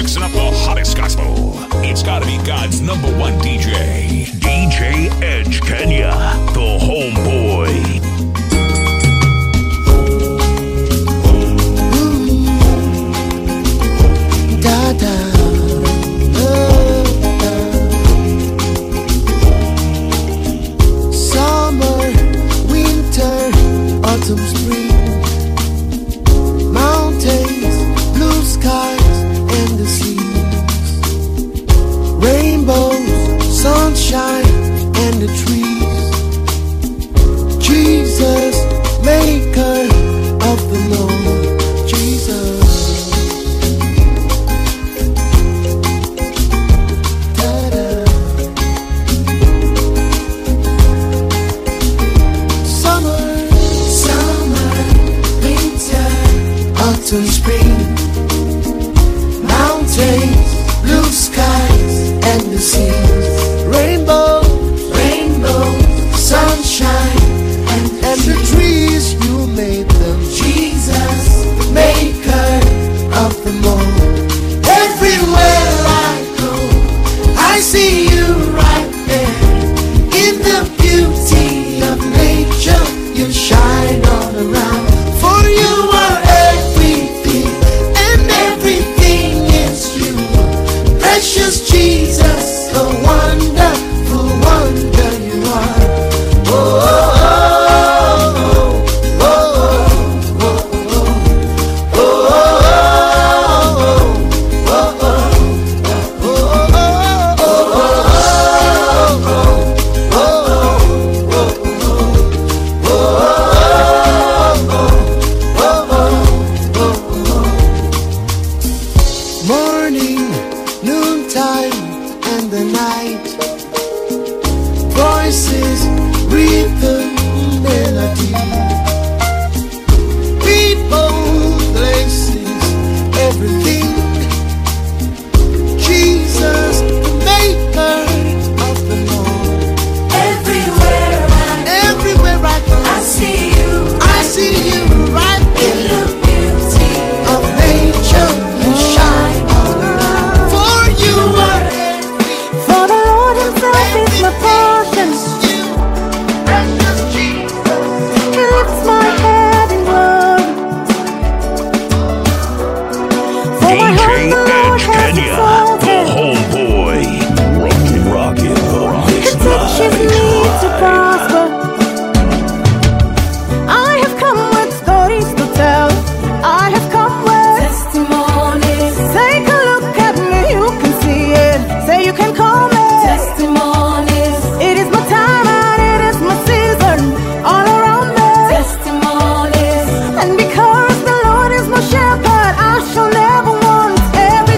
mixing up the hottest gospel. It's gotta be God's number one DJ, DJ Edge Kenya, the homeboy. Da da. Summer, winter, autumn, spring. Mountains, blue skies, and the seas. Rainbows, sunshine, and the trees. Jesus, maker of the Lord. Jesus. Da-da. Summer, summer, winter, autumn, spring, mountains, blue skies, and the seas, rainbow, rainbow, sunshine, and, and the trees you made them. Jesus, the maker of the moon. Everywhere I go, I see you right there. In the beauty of nature, you shine all around. For you are everything, and everything is you. Precious Jesus, the wonderful wonder you are. Oh, oh, oh, oh, oh, oh, oh, oh, oh, oh. Morning, noontime, and the night. Voices, rhythm, melody. People, places, everything. Jesus, the maker of the Lord. Everywhere I Everywhere I go, I see you I see you right in in the beauty of nature. You shine all around. For you are For the Lord Himself is my portion. you, precious Jesus. He lifts my head in glory. For my heart DJ the Lord Edge has Kenya, the exalted. homeboy. Rockin', rockin' the He mix teaches me to live. prosper. I have come with stories to tell. I have come with testimonies, Take a look at me, you can see it. Say you can call me. testimonies, It is my time and it is my season. All around me. testimonies. And because the Lord is my shepherd, I shall never want.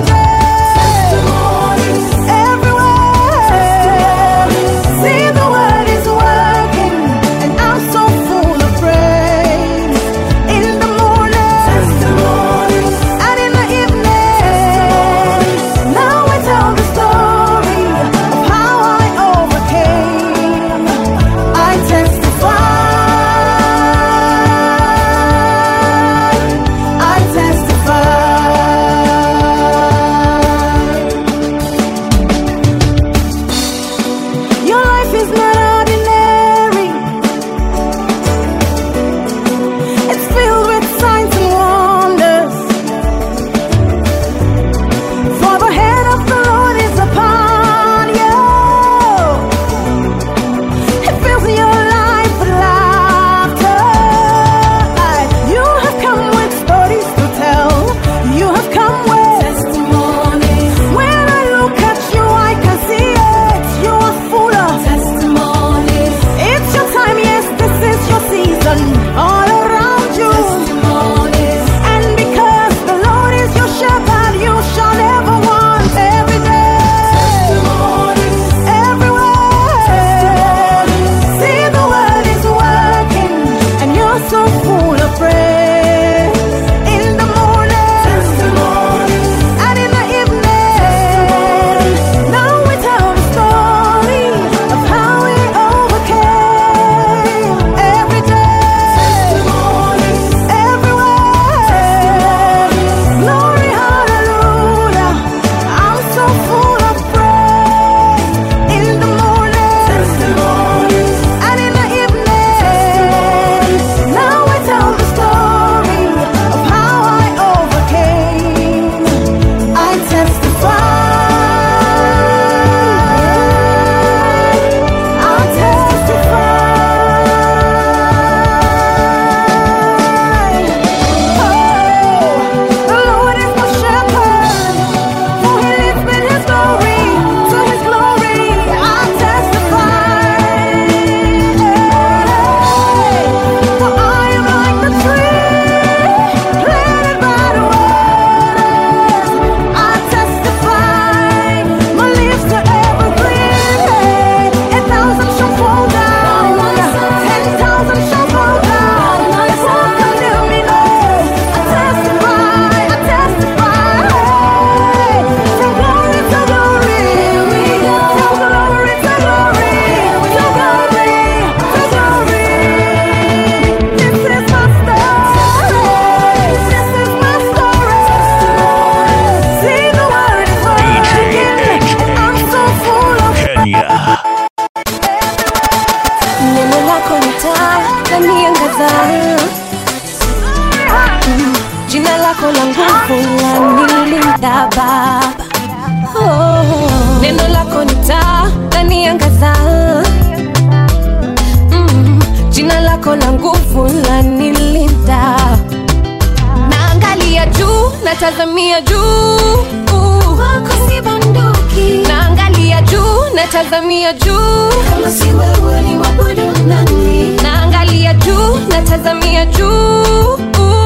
natazamia juu wako si bunduki naangalia juu natazamia juu kama si wewe ni wabudu nani naangalia juu natazamia juu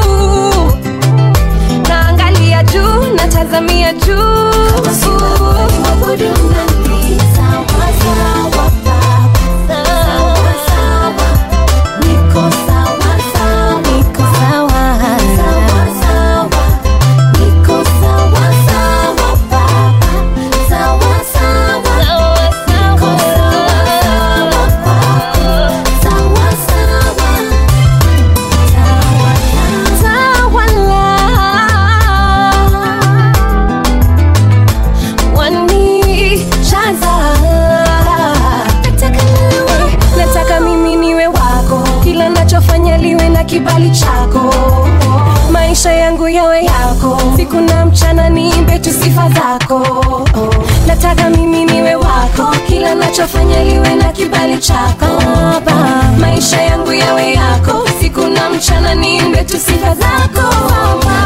naangalia juu natazamia juu kama si wewe ni wabudu nani sawa sawa baba sawa sawa niko sawa sawa niko sawa sawa sawa niko sawa sawa baba sawa sawa sawa sawa sawa baba sawa sawa sawa nataka mimi niwe wako kila nachofanya liwe na kibali chako maisha yangu yawe yako siku na mchana niimbe tu sifa zako nataka mimi niwe wako kila nachofanya liwe na kibali chako Baba. maisha yangu yawe yako siku na mchana niimbe tu sifa zako Baba.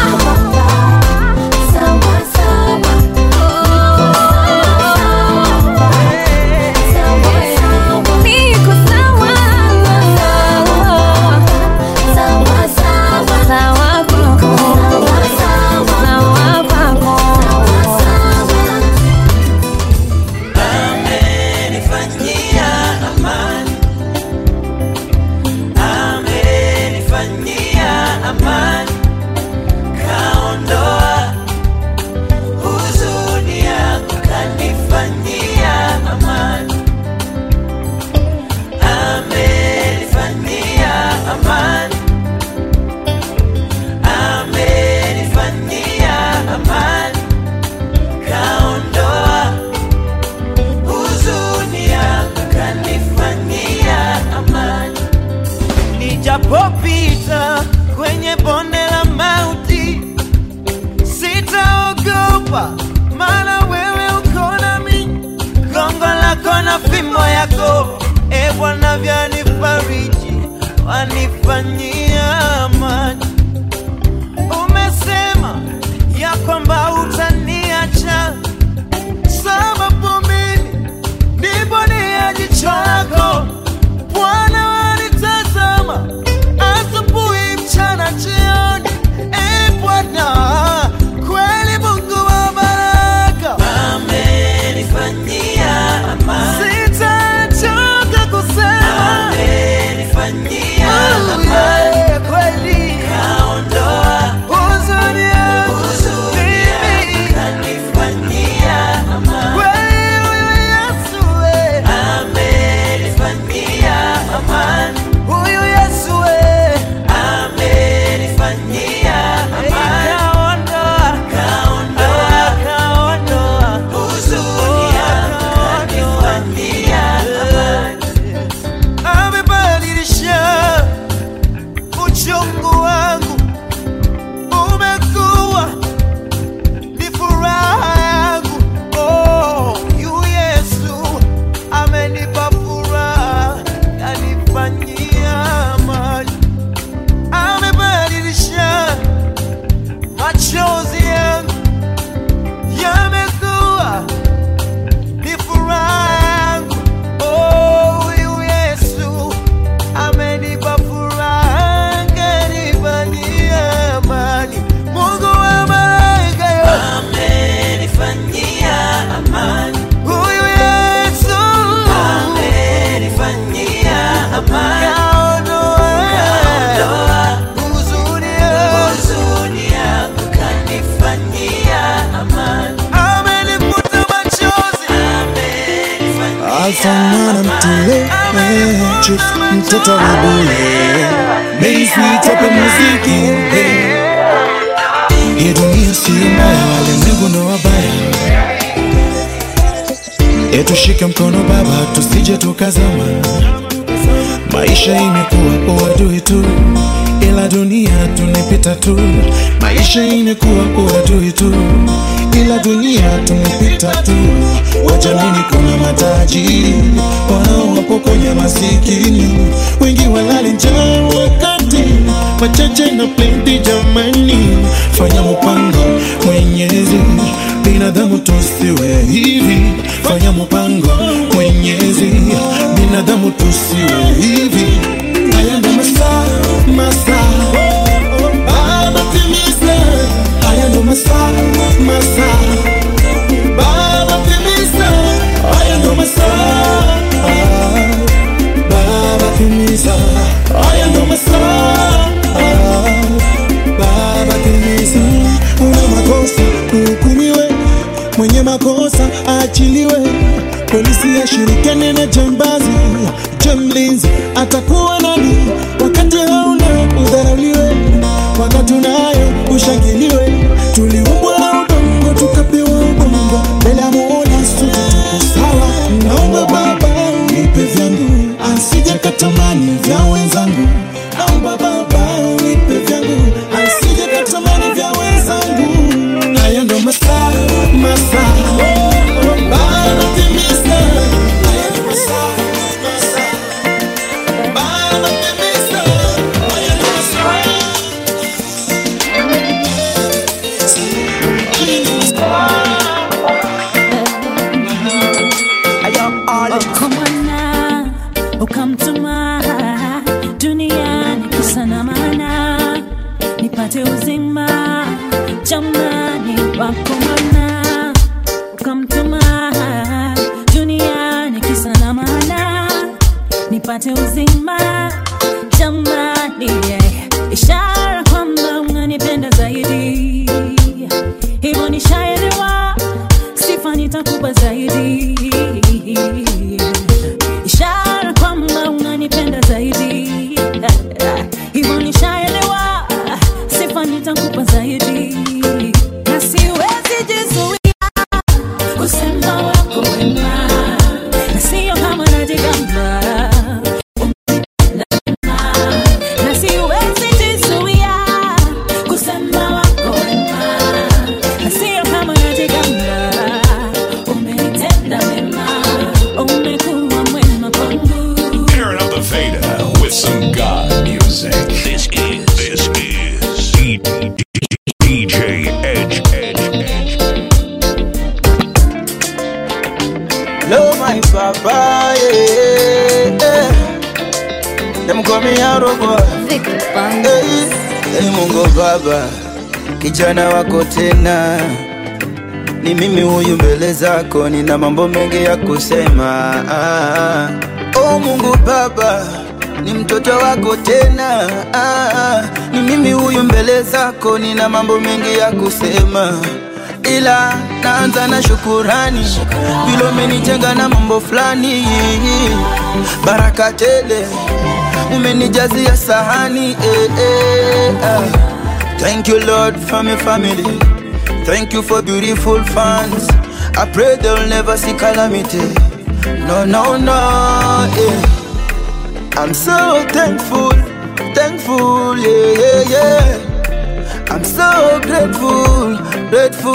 Sawa, sawa. Niko sawa. Sawa, sawa. Sawa kwako. Sawa kwako. amenifanyia amani, amenifanyia amani, kaondoa huzuni yangu, kanifanyia amani, amenifanyia amani, amenifanyia amani, kaondoa huzuni yangu kanifanyia amani. Nijapopita kwenye bonde la mauti, sitaogopa, maana wewe uko nami. Gongo lako na fimbo yako, e Bwana, vyanifariji, wanifanyia amani. Umesema ya kwamba utaniacha sababu mimi ndipo nia jicho lako Bwana wanitazama asubuhi, mchana, jioni. E Bwana, kweli Mungu wa baraka amenifanyia amani, sitachoka kusema amenifanyia amani, kweli kaondoa huzuni yangu, huzuni yangu kanifanyia amani, kweli huyu Yesu we amenifanyia amani, huyu Yesu we amenifanyia amani, kaondoa kaondoa kaondoa huzuni yangu kanifanyia amani, amebadilisha uchungu wangu umekuwa ni furaha yangu. Oh, yu Yesu amenipa furaha, kanifanyia amani, amebadilisha machozi yangu yamekuwa ni furaha yangu. Oh, yu Yesu amenipa furaha, kanifanyia amani. Mungu wa malaika yo amenifanyia amani. Huyu Yesu amenifanyia amani. Kaondoa huzuni yangu, kanifanyia amani. Amenifuta machozi, Alfa mwana mtule Chief mtoto wa bule Basement hapa muziki Hii dunia si mbaya walimwengu ndo wabaya Etushike mkono baba tusije tukazama Maisha imekuwa uadui tu ila dunia tunapita tu Maisha imekuwa uadui tu ila dunia tunapita tu Wajamini kuna matajiri wanaowapokonya masikini Wengi walali njaa wakati plenty, machache na plenty jamani, fanya mpango mwenyezi, binadamu tusiwe hivi, fanya mpango mwenyezi, binadamu tusiwe hivi. Haya ndo masaa masaa, Baba timiza, haya ndo masaa masaa Baba timiza, haya ndo masaa. Baba timiza, haya ndo masaa. Baba timiza, una makosa uhukumiwe, mwenye makosa aachiliwe, polisi ashirikiane na jambazi, je, mlinzi atakuwa nani wakati hauna udharauliwe, wakati unayo ushangiliwe, tuliumbwa na udongo tukapewa ubongo, mbele ya Mola sote tuko sawa. Naomba Baba unipe vyangu, asije katamani vya wenzangu. Naomba Baba unipe vyangu, asije katamani vya wenzangu. Haya ndo masaa masaa, Baba timiza. Haya ndo masaa masaa, Baba timiza. Haya ndo masaa Kumana, ukamtuma duniani kisa na maana nipate uzima jamani wakumana ukamtuma duniani kisa na maana nipate uzima jamani yeah. ishara kwamba unanipenda zaidi hivyo nishaelewa sifa nitakupa zaidi ishara kwamba unanipenda zaidi hivyo nishaelewa sifa nitakupa zaidi na siwezi jizuia kusema wako wema na sio kama najigamba na siwezi jizuia kusema wako wema na sio kama najigamba umenitenda mema umekuwa mwema kwangu Tearing up the fader with some God music. This is this is D- D- DJ Edge Edge Edge. Love my papa, yeah, yeah. Them call me Arrow boy. Hey, hey, Mungu Baba, kijana wako tena, ni mimi huyu mbele zako, nina mambo mengi ya kusema. Ah, oh Mungu Baba, ni mtoto wako tena. Ah, ni mimi huyu mbele zako, nina mambo mengi ya kusema ila naanza na shukurani vile umenijenga na mambo fulani baraka tele umenijazia sahani eh, eh, ah. thank you lord for my family thank you for beautiful fans i pray they'll never see calamity no no no yeah. i'm so thankful thankful yeah yeah yeah I'm so grateful, grateful.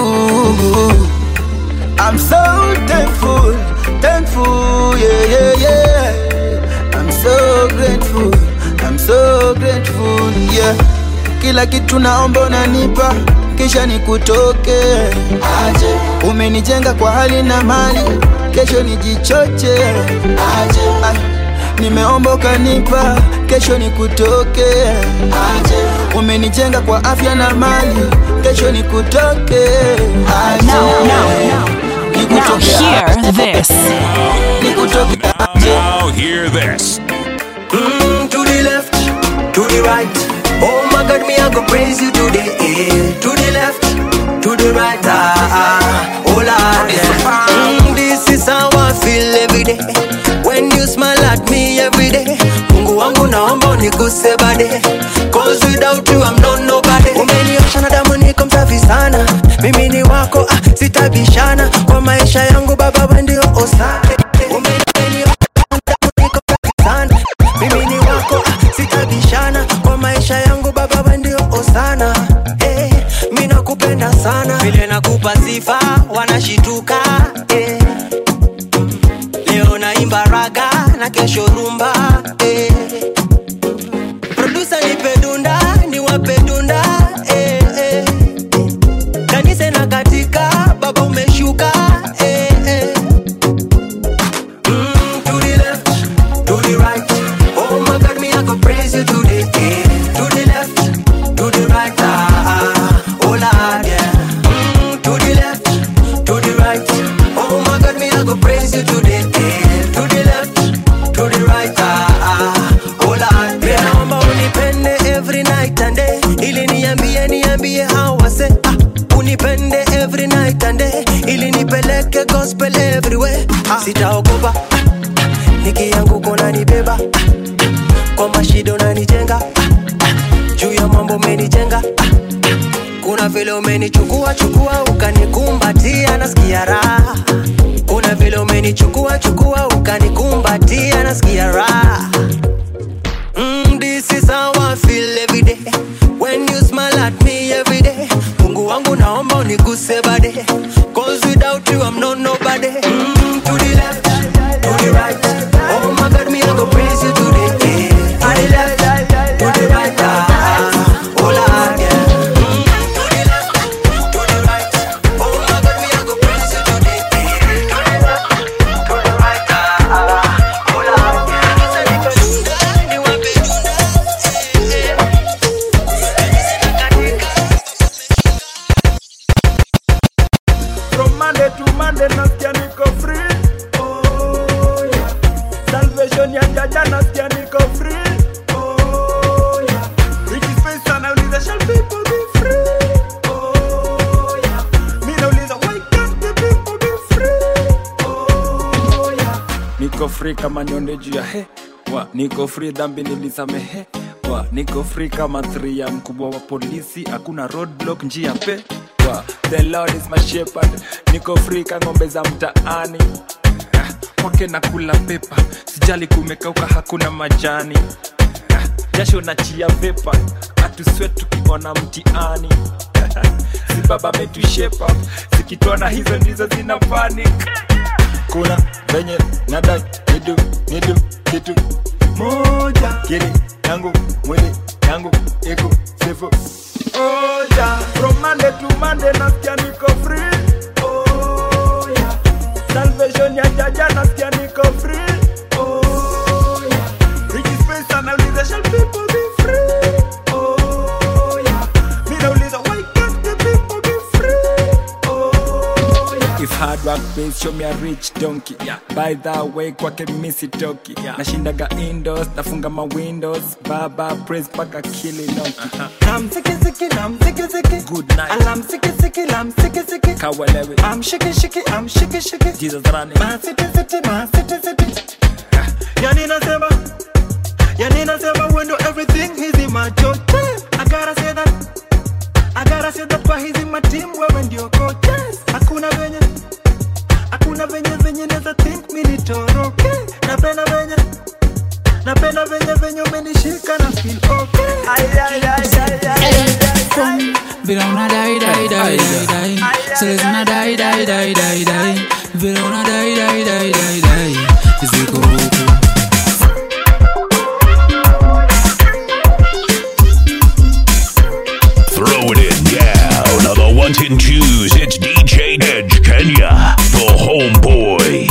I'm so thankful, thankful, yeah, yeah, yeah. I'm so grateful, I'm so grateful, yeah. Kila kitu naomba unanipa, kisha nikutoke aje. Umenijenga kwa hali na mali, kesho nijichoche aje. Ay, nimeomba ukanipa, kesho nikutoke aje. Umenijenga kwa afya na mali, kesho nikutoke aje. Now, now, Nikutoke hear aje. this. Nikutoke Now, aje. now hear this. Mm, to the left, to the right. Oh my God, me I go praise you today. Eh. To the left, to the right. Ah, ah. oh Lord, yeah. mm, this is how I feel every day. When you smile at me every day. Mungu wangu naomba unikuse bade. Cause without you I'm not nobody. Umeniosha na damu niko msafi sana. Mimi ni wako, ah, sitabishana. Kwa maisha yangu baba wewe ndio osane. Umeniosha na damu niko msafi sana. Mimi ni wako, ah, sitabishana. Kwa maisha yangu baba wewe ndio osana. Eh, mimi nakupenda sana. Vile nakupa sifa wanashituka. Eh. Leo naimba raga na kesho rumba. Eh. Producer nipeleke gospel everywhere sitaogopa nikianguka unanibeba kwa mashida unanijenga juu ya mambo umenijenga kuna vile umenichukua chukua ukanikumbatia nasikia raha kuna vile umenichukua chukua ukanikumbatia nasikia raha mm, this is how I feel every day when you smile at me every day mungu wangu naomba uniguse bade cause without you I'm not nobody mm, to the left to the right oh my god me I go praise you today eh. to the left to the right ah, oh Lord yeah Mm, to the left to the right oh my god me I go praise you today eh. to the left to the right ah, oh Lord yeah niwape From Monday to Monday nasikia niko free. Oh, yeah. Salvation ya jaja nasikia niko free. Oh, yeah. Ricky Space anauliza shall people be free? Oh, yeah. Mi nauliza why can't the people be free? Oh, yeah. Niko free kama nyonde juu ya he wa niko free dhambi nilisamehe wa niko free kama three ya mkubwa wa polisi hakuna roadblock njia pe wa the lord is my shepherd niko free ka ng'ombe za mtaani Ah, kwake na kula pepa sijali kumekauka hakuna majani Ah, jasho na chia vepa hatuswe tukiona mtiani si baba metushepa zikitona hizo ndizo zina panic kuna venye nadai nidu nidu kitu moja kili yangu mwili yangu iko sifu oja from monday to monday nasikia niko free oh, yeah. salvation ya jaja nasikia niko free oh, yeah. Ricky Space anauliza shall people be free oh, yeah. mi nauliza why can't the people be free oh, yeah. If hard work pays, show me a rich donkey yeah. By the way kwake misi toki yeah. Nashindaga indoors, nafunga ma windows Baba praise paka kili noki I'm sicky sicky, I'm sicky sicky. Good night. And I'm sicky sicky, I'm sicky sicky. Kawalewe I'm shaky shaky, I'm shaky shaky. Jesus running My city city, my city city. Yani nasema, yani nasema when do everything is in my choice. I gotta say that, I gotta say that kwa hizi my team wewe ndio coach. Hakuna venye, hakuna venye venye neza think mi nitoroke. Napenda venye, napenda venye venye umenishika na feel okay. Ay, ay, ay, ay, ay. Vile una dai dai dai dai dai Seles una dai dai dai dai dai Vile una dai dai dai dai dai Ziko huku Throw it in down on the ones and twos. It's DJ Edge Kenya, the homeboy.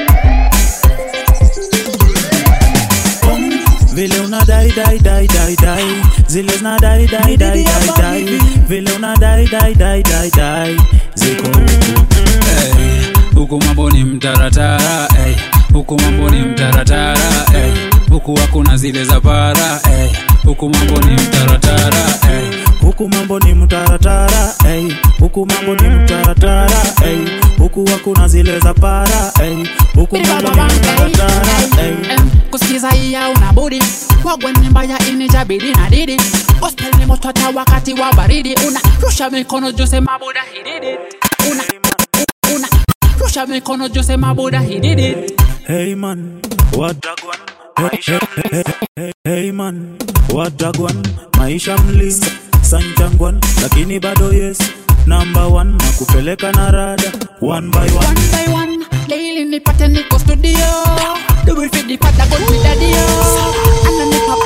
Vile una dai dai dai dai dai Zile zina dai dai dai dai dai Vile una dai dai dai dai dai Ziko Hey, huku mambo ni mtaratara hey, huku mambo ni mtaratara hey, huku hakuna zile za para hey, huku mambo ni mtaratara hey. Huku mambo ni mtaratara ey. Huku mambo ni mtaratara ey. Huku hakuna zile za para ey. Huku mambo ni mtaratara ey. kusikiza iya una budi wagwe ni mbaya inijabidi na didi gospel ni moto hata wakati wa baridi una rusha mikono jose mabuda he did it una una rusha mikono jose mabuda he did it Hey man, what Hey, hey, hey, hey, hey man, what dagwan Maisha mlim, sanjangwan Lakini bado yes, number one Na kupeleka na rada, one by one one by one daily nipate niko studio do it fit the pata go with daddy yo ananipa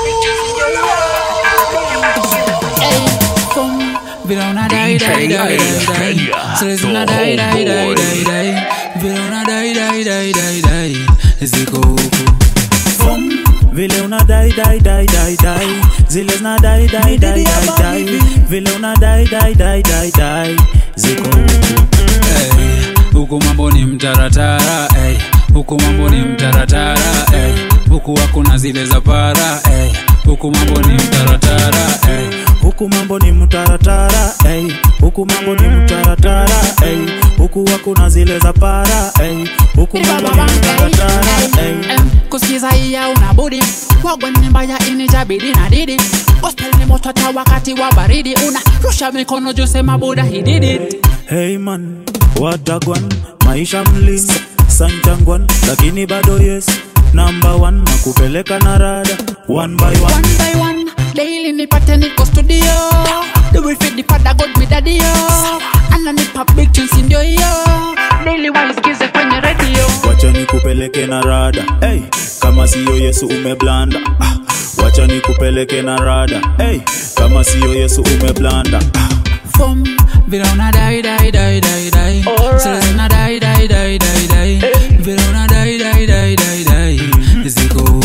Hey, come vile una dai dai dai dai dai Seles una dai dai dai dai dai vile una dai dai dai dai dai ziko huku Fum, Vile una dai dai dai dai dai Zile zina dai dai dai dai dai Vile una dai dai dai dai dai Ziko Hey, huku mambo ni mtaratara hey, huku mambo ni mtaratara hey, huku hakuna zile za para hey, huku mambo ni mtaratara hey. Huku huku mambo ni mtaratara ey, huku mambo ni mtaratara ey, huku hakuna zile za para ey, huku mambo ni mtaratara ey. kusikiza iya unabudi wagwa ni mbaya inijabidi na didi gospel ni motota wakati wa baridi una rusha mikono juu sema buda he did it Hey man, watagwan maisha mlim sanchangwan, lakini bado yes number one na kupeleka na rada one by one. one by one daily nipate niko studio the will fit the father god me daddy yo ananipa big tunes ndio hiyo daily waisikize kwenye radio Wacha nikupeleke na rada hey, kama siyo Yesu umeblanda ah, wacha nikupeleke na rada hey, kama siyo Yesu umeblanda ah. Fum, vile una dai dai dai dai dai Sasa una dai dai dai dai dai Vile una dai dai dai dai dai Ziko huku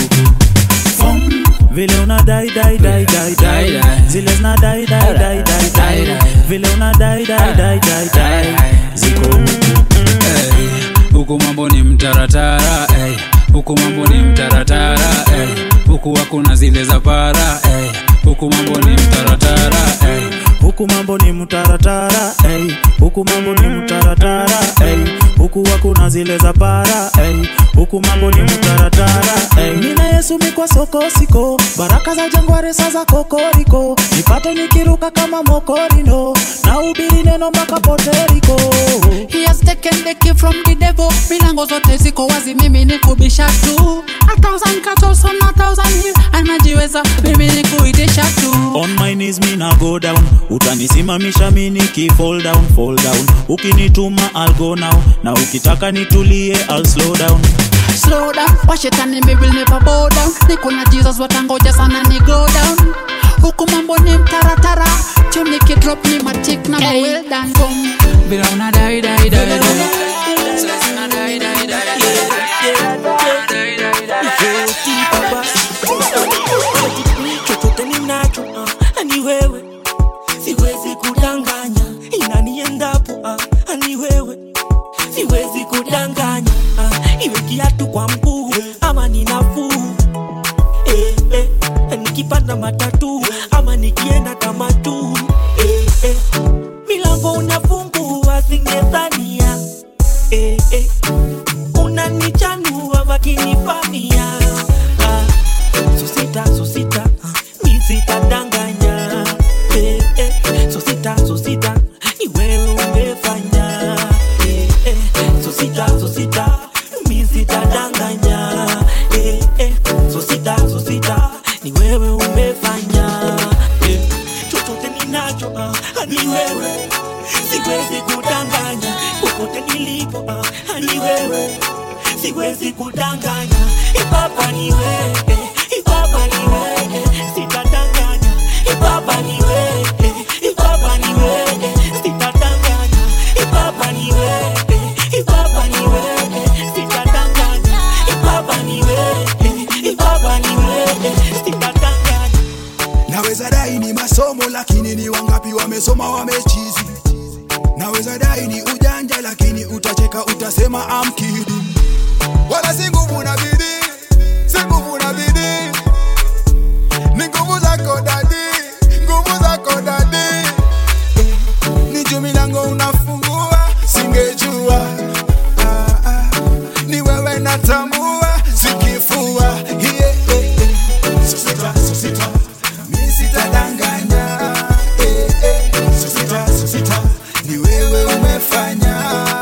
vile una dai dai dai dai dai zile zina dai dai dai dai dai vile una dai dai dai dai dai ziko Ey, huku mambo ni mtaratara ey. huku mambo ni mtaratara ey. huku hakuna zile za para ey. huku mambo ni mtaratara ey. huku mambo ni mtaratara ey, huku mambo ni mtaratara ey, huku hakuna zile za para ey, huku mambo ni mtaratara ey. Mina Yesu mikwa soko siko, baraka za jangware sa za kokoriko, nipate nikiruka kama mokorino, na ubiri neno mpaka poteriko. He has taken the key from the devil milango zote ziko wazi mimi ni kubisha tu a thousand cuts on a thousand hill anajiweza mimi ni kuidisha tu On my knees mi na go down, utanisimamisha mi niki fall down, fall down. Ukinituma I'll go now, na ukitaka nitulie I'll slow down. slow down washetani me will never bow down niko na jesus watangoja sana ni go down huku mambo ni mtaratara chum nikidrop ni matik na hey. well done Boom. vile una dai dai dai dai Sasa una dai dai dai dai chochote ninacho ah, ni wewe siwezi kudanganya inaniendapo ah, ni wewe siwezi kudanganya ah, iwe kiatu kwa mguu ama ni nafuu eh, eh, nikipanda matatu ama nikienda kama tu eh, eh, milango unafungua singedhania eh, eh, unanichanua wakinifamia ah, susita susita mi sitadanganya eh, eh, susita susita ni wewe umefanya eh, eh, susita susita mi sitadanganya eh, eh, susita susita ni wewe umefanya eh, chochote ninacho ah, ni wewe siwezi kudanganya popote nilipo ah, ni wewe siwezi kudanganya ipapa ni wewe ipapa ni wewe sitadanganya ipapa ni wewe ipapa ni wewe sitadanganya ipapa ni wewe ipapa ni wewe sitadanganya ipapa ni wewe ipapa ni wewe sitadanganya naweza dai ni masomo lakini ni wangapi wamesoma wamechizi naweza dai ni ujanja lakini utacheka utasema I'm kidding wala si nguvu na bidii si nguvu na bidii ni nguvu zako dadi nguvu zako dadi ni juu milango unafungua singejua ah, ah. ni wewe natambua sikifua yeah, yeah, yeah. Susita, susita. Mi sitadanganya eh, eh. Susita, susita. ni wewe umefanya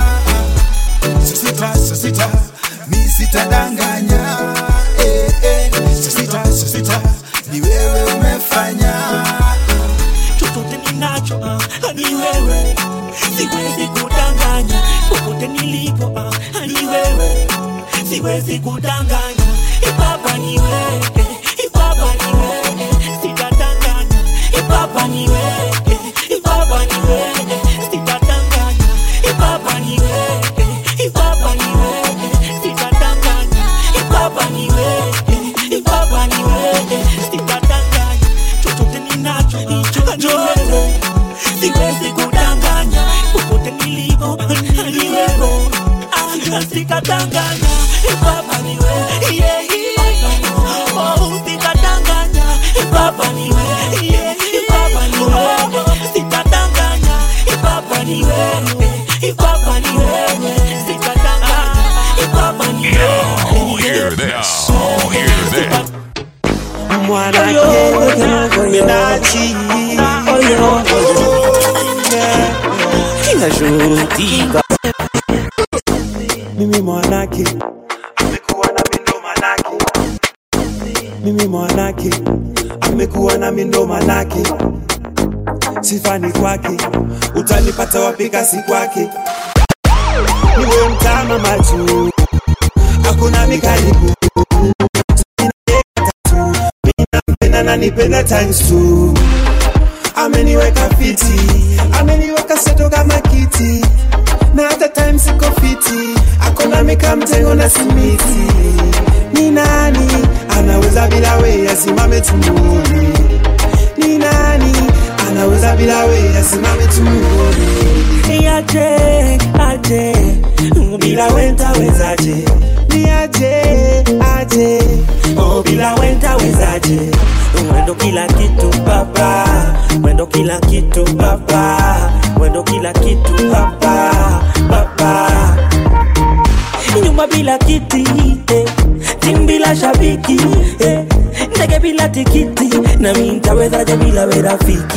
susita, susita. mi sitadanganya eh, eh. Susita, susita. ni wewe umefanya chochote ninacho ah, ni wewe siwezi kudanganya popote nilipo ah, ni wewe siwezi kudanganya ipapa ni wewe ipapa ni wewe sitadanganya ipapa ni wewe ipapa ni wewe sitadanganya ipapa ni wewe ipapa ni wewe sitadanganya ipapa ni wewe ipapa ni wewe sitadanganya chochote ninacho hicho ni wewe siwezi kudanganya popote nilipo ni wewe Ah, sitadanganya ipapa ni wewe yeah, yeah. Oh, sitadanganya ipapa ni wewe yeah, ipapa ni wewe ni wewe, iko hapa ni wewe, sitadanganya, iko hapa ni Oh, hear this. Oh, hear this. mwanake minachi inashurutika mimi mwanake amekuwa na mindo manake mimi mwanake amekuwa na mindo manake sifani kwake utanipata wapika si kwake niwe mtama machu hakuna mikaribu Ninampenda na nipenda times two ameniweka fiti ameniweka seto kama kiti na hata time siko fiti akona meka mtengo na simiti ni nani anaweza bila we asimame tumuone ni nani anaweza bila we asimame tumuone aje aje bila wenta wezaje ni aje aje oh bila wenta wezaje mwendo kila kitu baba mwendo kila kitu baba mwendo kila kitu baba baba nyumba bila kiti eh. timu bila shabiki eh. ndege bila tikiti na mi ntawezaje bila we rafiki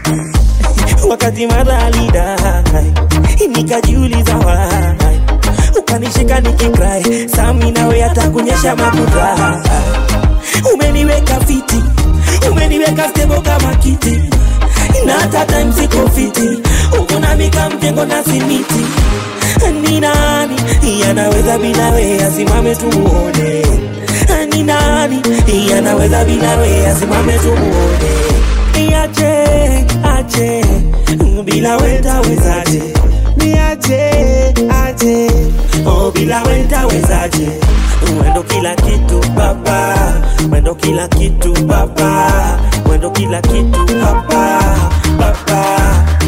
wakati madhalida nikajiuliza wai ukanishika nikikrai sami nawe hata kunyesha makuta umeniweka fiti umeniweka stebo kama kiti na hata time siko fiti ukunamika mjengo na simiti ni nani yanaweza bila we asimame tumuone ni nani yanaweza bila we asimame tumuone aje aje bila wenda wezaje ni aje aje oh bila wenda wezaje mwendo kila kitu baba mwendo kila kitu baba mwendo kila kitu baba baba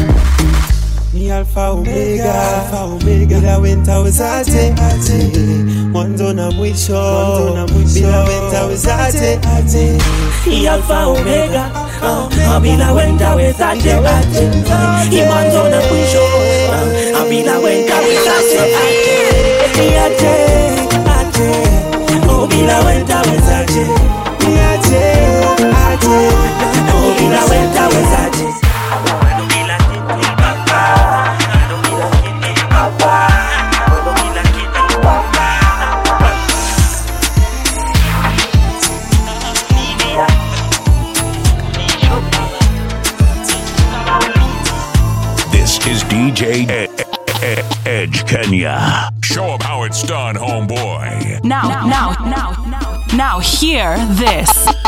ni alfa omega alfa omega bila wenta wezaje aje mwanzo na mwisho mwanzo na mwisho bila wenta wezaje aje ni alfa omega oh, bila wenda wezaje aje ni mwanzo na mwisho oh, bila wenda wezaje aje aje aje oh, bila wenda wezaje ni aje aje oh, bila wenda wezaje This is DJ E- E- Edge Kenya. Show 'em how it's done, homeboy. Now, now, now, now, now, hear this.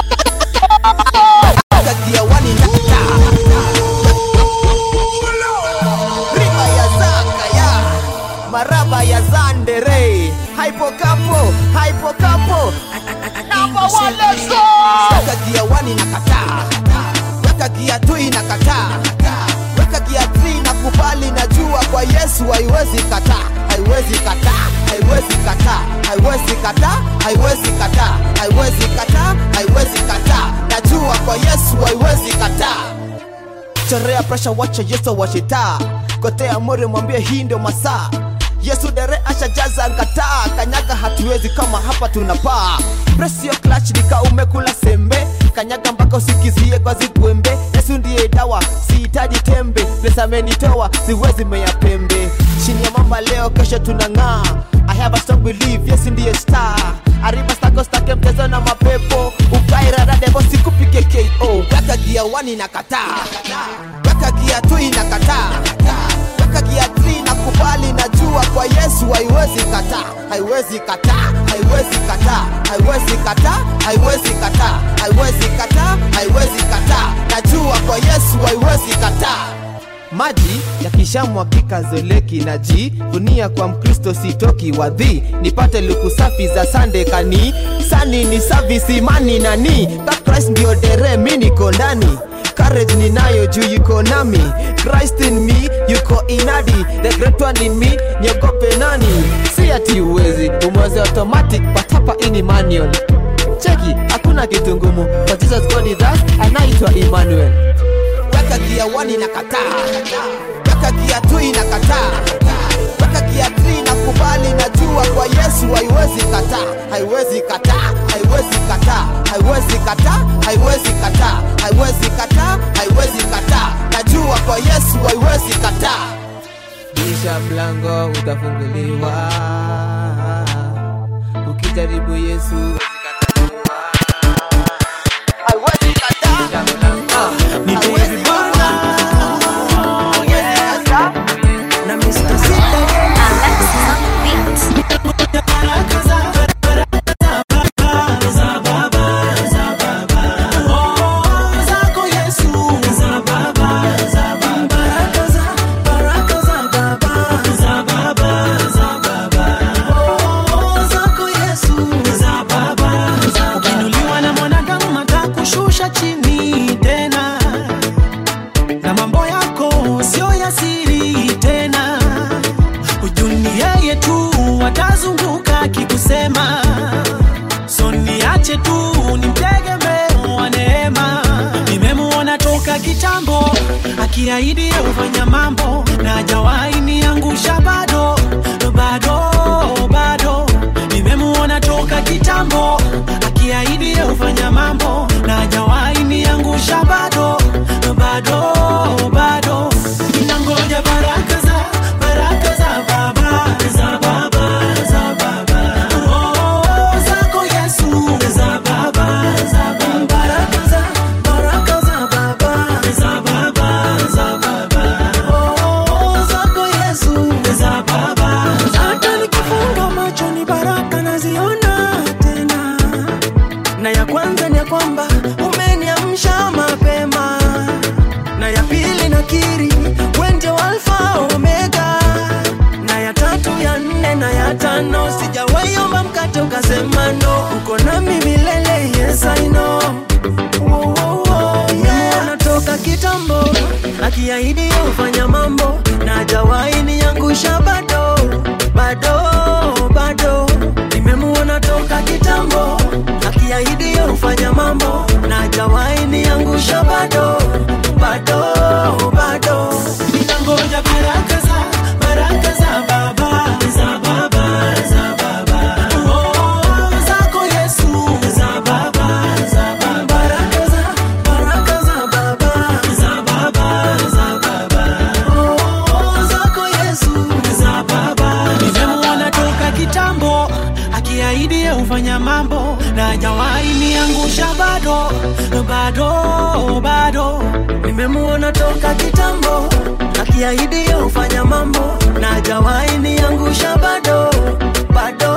Riba ya zaka ya maraba ya zandere haipo kapo haipo kapo namba one let's go weka gia wani na kataa weka gia tui na kataa weka gia three na kubali na jua kwa Yesu haiwezi kataa haiwezi kataa haiwezi kataa haiwezi kataa haiwezi kataa haiwezi kataa haiwezi kataa najua kwa Yesu haiwezi kataa chorea presha wacha yesu washitaa kotea mori mwambie hii ndio masaa yesu dere ashajaza ngataa kanyaga hatuwezi kama hapa tunapaa presio klach nika umekula sembe kanyaga mpaka usikizie kwa zigwembe yesu ndiye dawa sihitaji tembe pesa amenitoa siwezi meya pembe chini ya mama leo kesho tunang'aa I have a strong belief, yes ndiye star Arriba stako stake mchezo na mapepo Ukairada devo sikupike KO Weka gia wani na kataa Weka gia tui na kataa Weka gia three na kubali na jua kwa Yesu haiwezi kataa Haiwezi kataa, haiwezi kataa Haiwezi kataa, haiwezi kataa Haiwezi kataa, haiwezi kataa Najua kwa Yesu haiwezi kataa maji yakishamwagika zoleki na ji dunia kwa mkristo sitoki wadhi nipate luku safi za sande kani sani ni savisi imani nani ka christ ndio dere mi niko ndani courage ninayo juu yuko nami christ in me yuko inadi the great one in me niogope nani si ati uwezi umwezi automatic patapa ini manual cheki hakuna kitu ngumu but jesus god is us anaitwa emmanuel weka gia wani na kataa weka mpaka kiatu inakataa mpaka kiatu inakubali najua kwa yesu haiwezi kataa haiwezi kataa haiwezi kataa haiwezi kataa haiwezi kataa haiwezi kataa haiwezi kataa najua kwa yesu haiwezi kataa bisha mlango utafunguliwa ukijaribu yesu ukinuliwa na mwanadamu atakushusha chini tena na mambo yako sio ya siri tena hujuni yeye tu watazunguka akikusema so niache tu ni mtegemeo wa neema nimemuona toka kitambo akiahidi ufanya mambo na hajawahi niangusha bado bado bado nimemuona toka kitambo akiahidi ufanya mambo na hajawahi niangusha bado bado bado ninangoja baraka za baraka za baba za baba za baba oh, zako yesu za baba za baba baraka za baraka za baba za baba za baba oh, zako yesu za baba hata nikifunga macho ni baraka naziona tena na ya kwanza ni ya kwamba umeniamsha mapema na ya pili nakiri wende alfa omega na ya tatu ya nne na ya tano sijawaiomba mkate ukasema no uko nami milele yes I know Wo, wo, wo, yeah. natoka kitambo akiahidi ufanya mambo na hajawahi niangusha bado bado bado nimemuona toka kitambo akiahidi ufanya mambo na hajawahi niangusha bado bado bado ninangoja baraka za baraka za baba za baba za baba oh, zako yesu za baba za baba baraka za baraka za baba za baba za baba oh, zako yesu za baba nimemuona toka kitambo akiahidi ufanya mambo na hajawahi niangusha bado bado bado nimemuona toka kitambo akiahidi ufanya mambo na hajawahi niangusha bado bado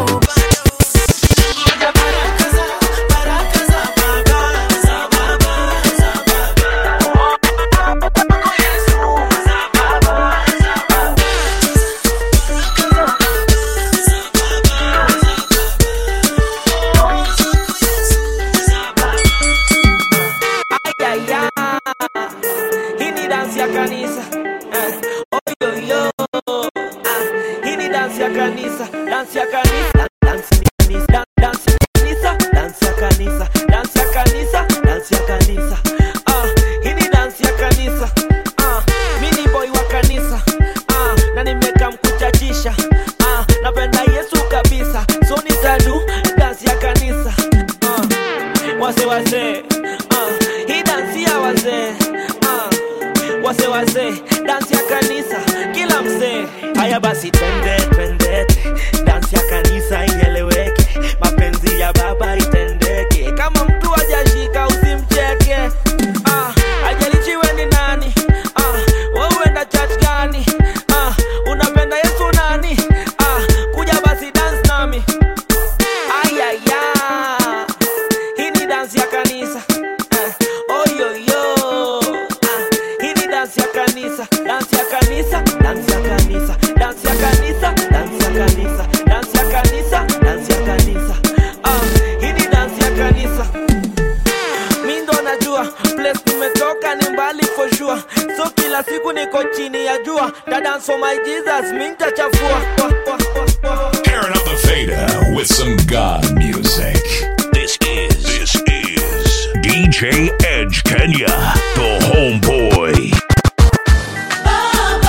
Ayaya, hii ni dansi ya kanisa eh, oyoyo ah, hii ni dansi ya kanisa, dansi ya kanisa, dansi ya kanisa, dansi ya kanisa, dansi ya kanisa, dansi ya kanisa, dansi ya kanisa. Ah, hii ni dansi ya kanisa. Ah, mimi ni boy wa kanisa. Ah, na nimeka mkuchachisha. Ah, napenda Yesu kabisa. So nitadu dansi ya kanisa. Ah, wase wase. Ah, hii dansi ya wazee. Ah, wase wase, dansi ya kanisa, kila mzee. Haya basi twende twende, dansi ya kanisa ieleweke, mapenzi ya baba itendeke. Kama mtu hajashika usimcheke. Ah, hajalishi we ni nani. Ah, wewe uenda church gani? Ah, unapenda Yesu nani? Ah, kuja basi dance nami. Ayaya, hii ni dansi ya kanisa. Eh, oyoyo. Ah, hii ni dansi ya kanisa, dansi ya kanisa, dansi ya kanisa, dansi ya kanisa, dansi ya kanisa, dansi ya kanisa, dansi ya kanisa. Ah, hii ni dansi ya kanisa. Mi ndo najua place tumetoka ni mbali for sure, so kila siku niko chini ya jua, dance for my Jesus, mi nitachafua. Tearing up the fader with some God music. This is this is DJ Edge Kenya, the homeboy. Baba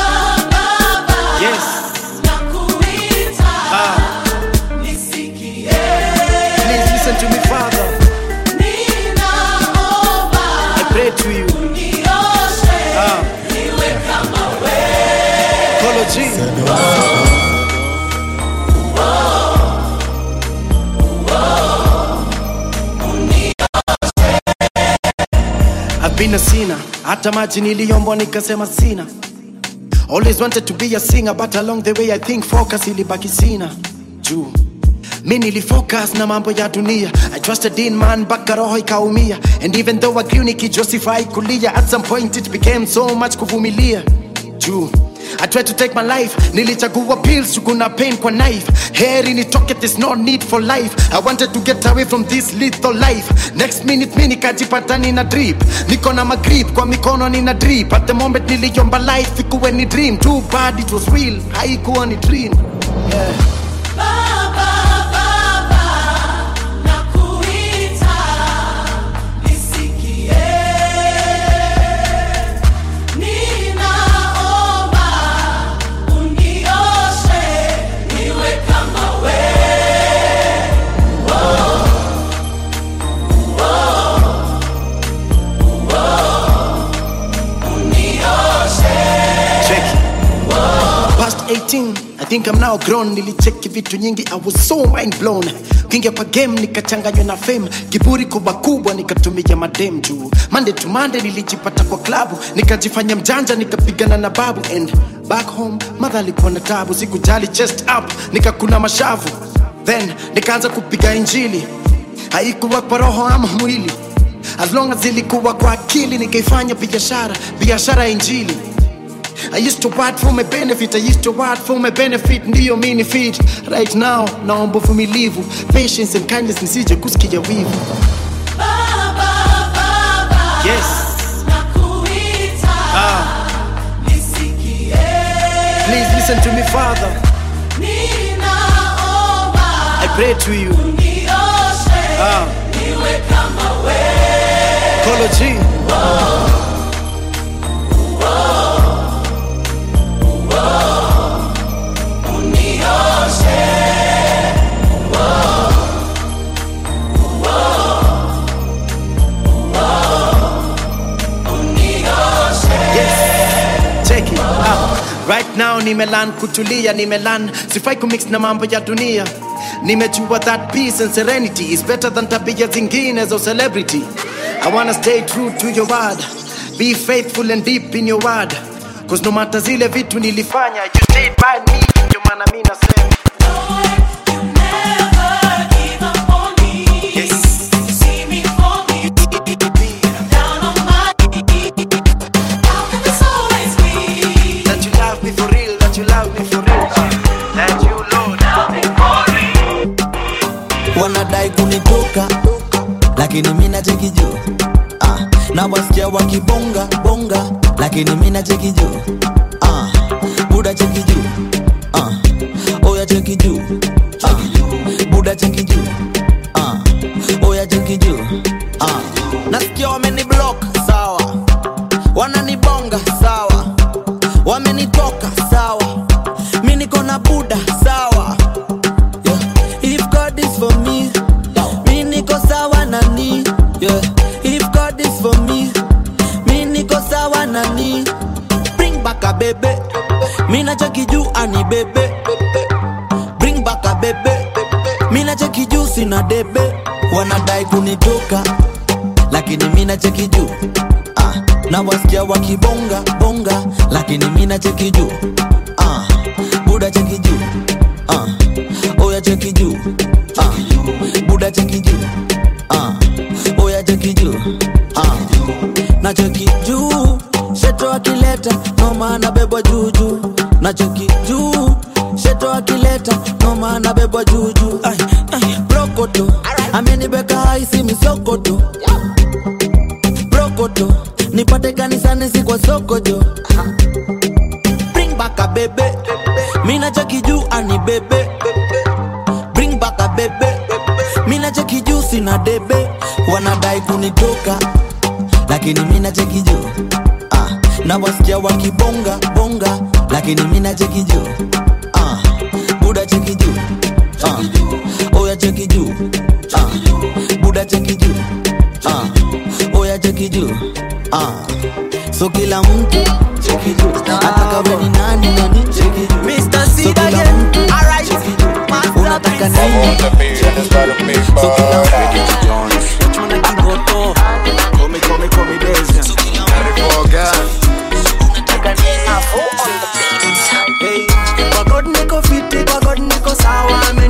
I've been a sinner, hata maji niliombwa nikasema sina. Always wanted to be a singer, but along the way I think focus ilibaki sina. Juu mi nilifocus na mambo ya dunia I trusted in man mpaka roho ikaumia and even though I grew nikijustify kulia at some point it became so much kuvumilia juu I tried to take my life nilichagua pills kuna pain kwa knife heri nitoke there's no need for life I wanted to get away from this lethal life next minute mi nikajipata nina drip niko na magrip kwa mikono nina drip at the moment niliomba life ikuwe ni dream too bad it was real haikuwa ni dream yeah. Check. Past 18, I think I'm now grown. Nilicheki vitu nyingi, I was so mind blown. Kingia kwa game nikachanganywa na fame, kiburi kubwa kubwa nikatumia madem juu. Monday to Monday nilijipata kwa klabu, nikajifanya mjanja, nikapigana na babu and back home mother alikuwa na tabu, sikujali chest up, nikakuna mashavu. Then nikaanza kupiga injili, haikuwa kwa roho ama mwili, as long as ilikuwa kwa akili, nikaifanya biashara, biashara ya injili. I used to work for my benefit, I used to work for my benefit, ndiyo mini fit. Right now, naomba uvumilivu, patience and kindness nisije kusikia wivu. Yes. Ah. Please listen to me, Father. I pray to you. Ah. Kolo G. Yes. Check it out. Right now nimelan kutulia nimelan sifai kumix na mambo ya dunia nimejua that peace and serenity is better than tabia zingine za celebrity I wanna stay true to your word be faithful and deep in your word cause no matter zile vitu nilifanya you stayed by me ndio maana mi nasema That you love me for real, that you love me for real. That you Lord love me for real. wanadai kunitoka lakini mi nacheki juu ah, na wasikia wakibonga bonga lakini mi nacheki juu ah, buda cheki juu ah, oya cheki juu ah, buda cheki juu ah, oya cheki juu ah, nasikia wameni block sawa wananibonga sawa wamenitoka sawa mi niko na buda sawa yeah. if god is for me mi niko sawa nani yeah. if god is for me mi niko sawa nani bring back a bebe mi nacheki juu ani bebe bring back a bebe mi nacheki juu sina debe wanadai kunitoka lakini mi nacheki juu ah, na wasikia wakibonga bonga lakini mi nacheki juu ah, buda cheki juu ah, oya cheki juu ah, buda cheki juu ah, oya cheki juu ah, na cheki juu sheto akileta noma anabebwa juujuu na cheki juu sheto akileta noma anabebwa juujuu Ai, ai, brokoto amenibeka haisi misokoto brokoto nipate kanisani si kwa sokojo bring back a bebe mina cheki juu ani bebe bring back a bebe mina cheki juu sina debe wanadai kunitoka lakini mina cheki juu ah, na wasikia wakibonga bonga lakini mina cheki juu ah, buda cheki juu ah, oya cheki juu ah, buda cheki juu ah, oya cheki juu ah. so kila mtu cheki juu hata kawe ni nani nani cheki juu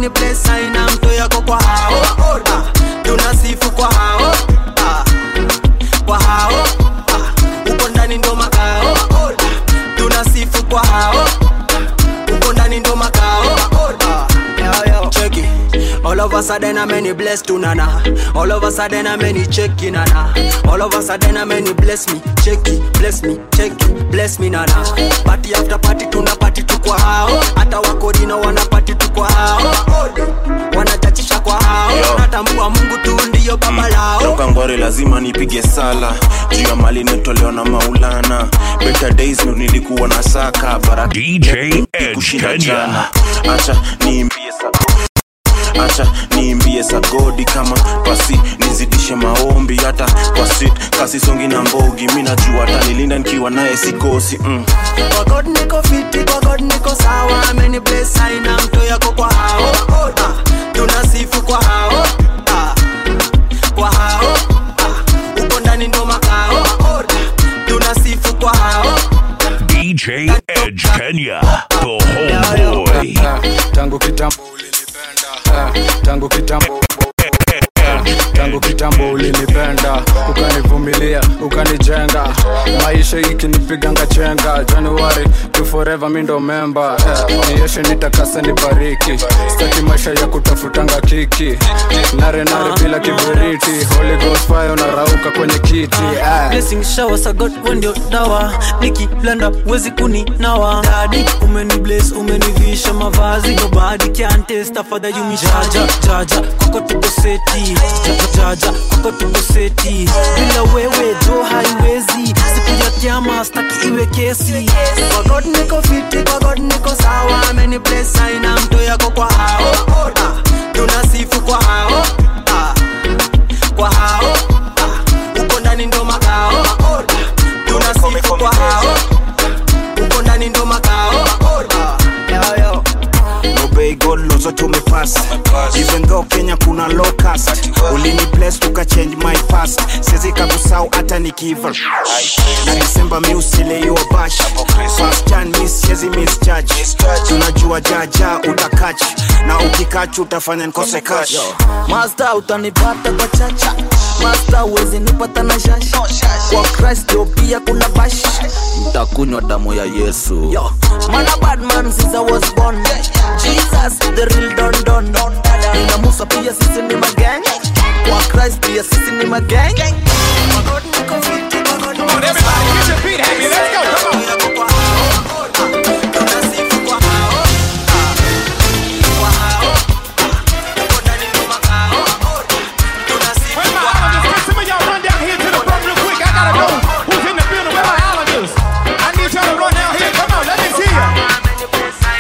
ameni bless aina mto yako kwa hao Ah, tunasifu kwa hao Ah, kwa hao Ah, uko ndani ndo makao Ah, tunasifu kwa hao uko ndani ndo makao Ah, yo, yo. Check it. All of a sudden I'm many blessed to nana. All of a sudden I'm many check it, nana. All of a sudden I'm many bless me, check it, bless me, check it, bless me nana. Party after party tuna party tu kwa hao. Hata wakorina wana party tu kwa hao. Wanachachisha kwa hao. Natambua Mungu tu ndiyo baba lao. toka ngware lazima nipige sala juu ya mali netolewa na maulana better days ndo nilikuwa na saka baraka kushinda jana acha niimbie sagodi acha niimbie sagodi kama pasi nizidishe maombi hata kwa sit kasi songi na mbogi mi najua tanilinda nikiwa naye sikosi mm. Kwa God niko fiti, kwa God niko sawa. Ameni bless aina mto yako kwa hao. Ah, tunasifu kwa hao. Ah, kwa hao. Ah, uko ndani ndo makao. Ah, tunasifu kwa hao. DJ Edge Kenya, the homeboy. tangu kitambo ulinipenda eh, tangu kitambo tangu kitambo ulinipenda ukanivumilia ukanijenga maisha ikinipiganga chenga januari to forever mi ndo memba eh, nieshe nitakasa nibariki staki maisha ya kutafutanga kiki nare nare bila kiberiti holy ghost fire unarauka kwenye kiti eh. blessing shower sa God wewe ndio dawa nikiblanda wezi kuninawa dadi umeni bless umenivisha mavazi nobody can test afadha you me jaja jaja kwako tuko seti jaja jaja kwako tuko seti bila wewe jo haiwezi siku ya kiama staki iwe kesi kwa God niko fiti kwa God niko sawa ameni bless aina mto yako kwa hao Ah, tunasifu kwa hao Ah, kwa hao uko ndani ndo makao tunasifu kwa hao uko ndani ndo makao Yo, yo. obey god lozo tumepass even though kenya kuna locust ulini bless tuka change my past siwezi kakusau hata nikiva na disemba mi usileiwa bash fast jan mi siwezi misjudge tunajua jaja utakach na ukikach utafanya nikose cash Master utanipata kwa chacha Master uwezi nipata na shash Kwa Christ ndio pia kuna bash Mtakunywa damu ya Yesu Yo, man a bad man since I was born Jesus the real don don Nina Musa pia sisi ni magang Kwa Christ pia sisi ni magang Come on, everybody, get your feet happy. Let's go. Come on. Where's my Islanders? Can some of y'all run down here to the front real quick? I gotta know who's in the building. Where my Islanders? I need y'all to run down here. Come on, let me see ya.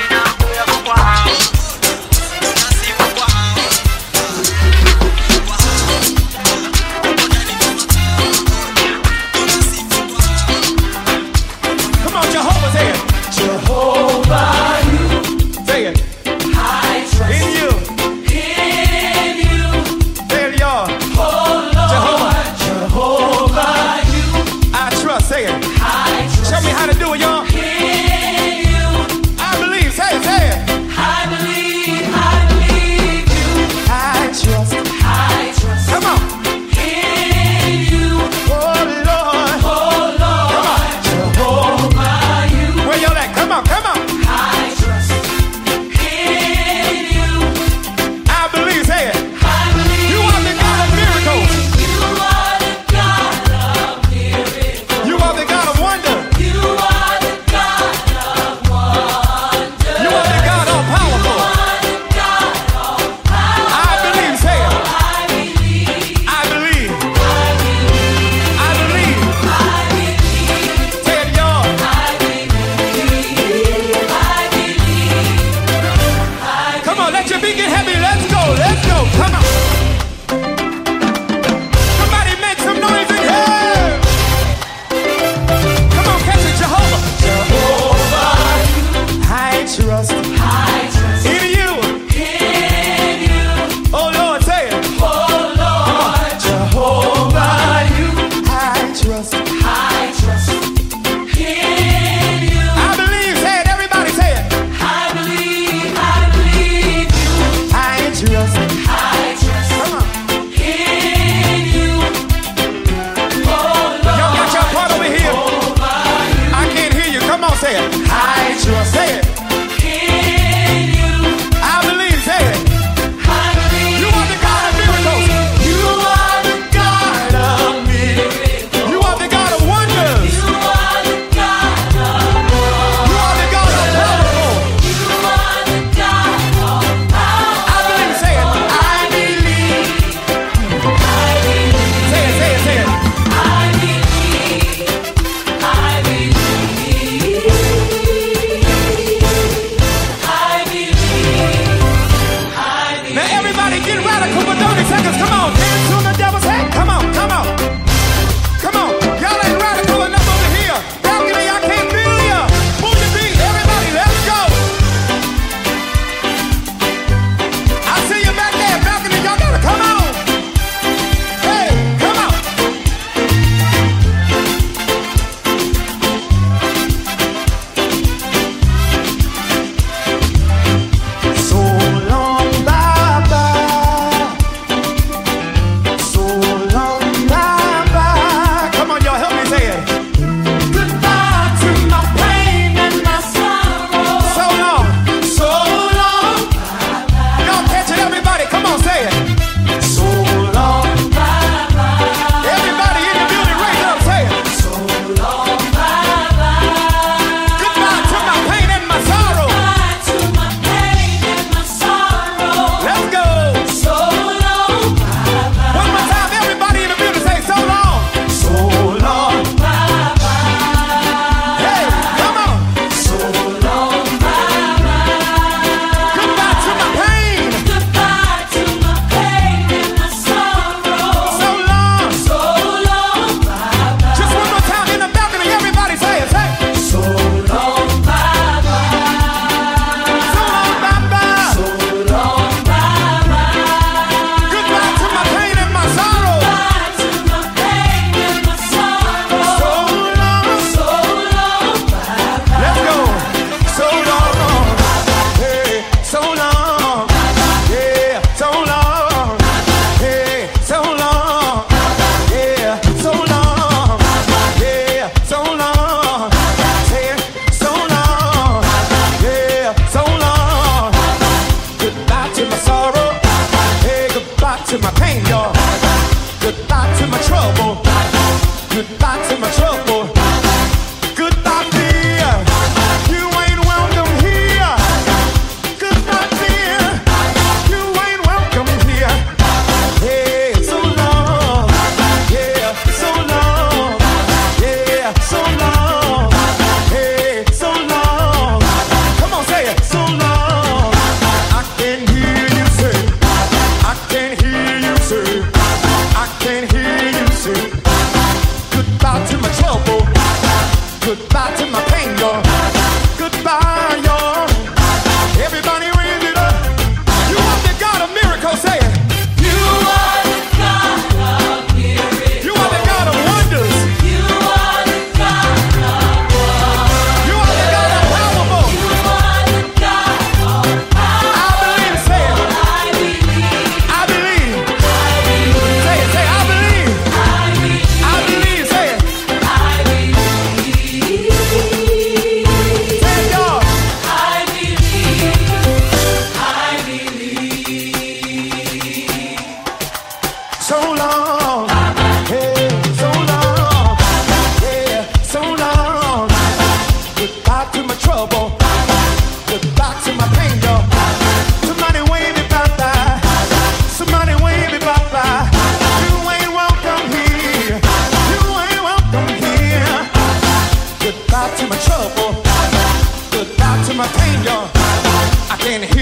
can hear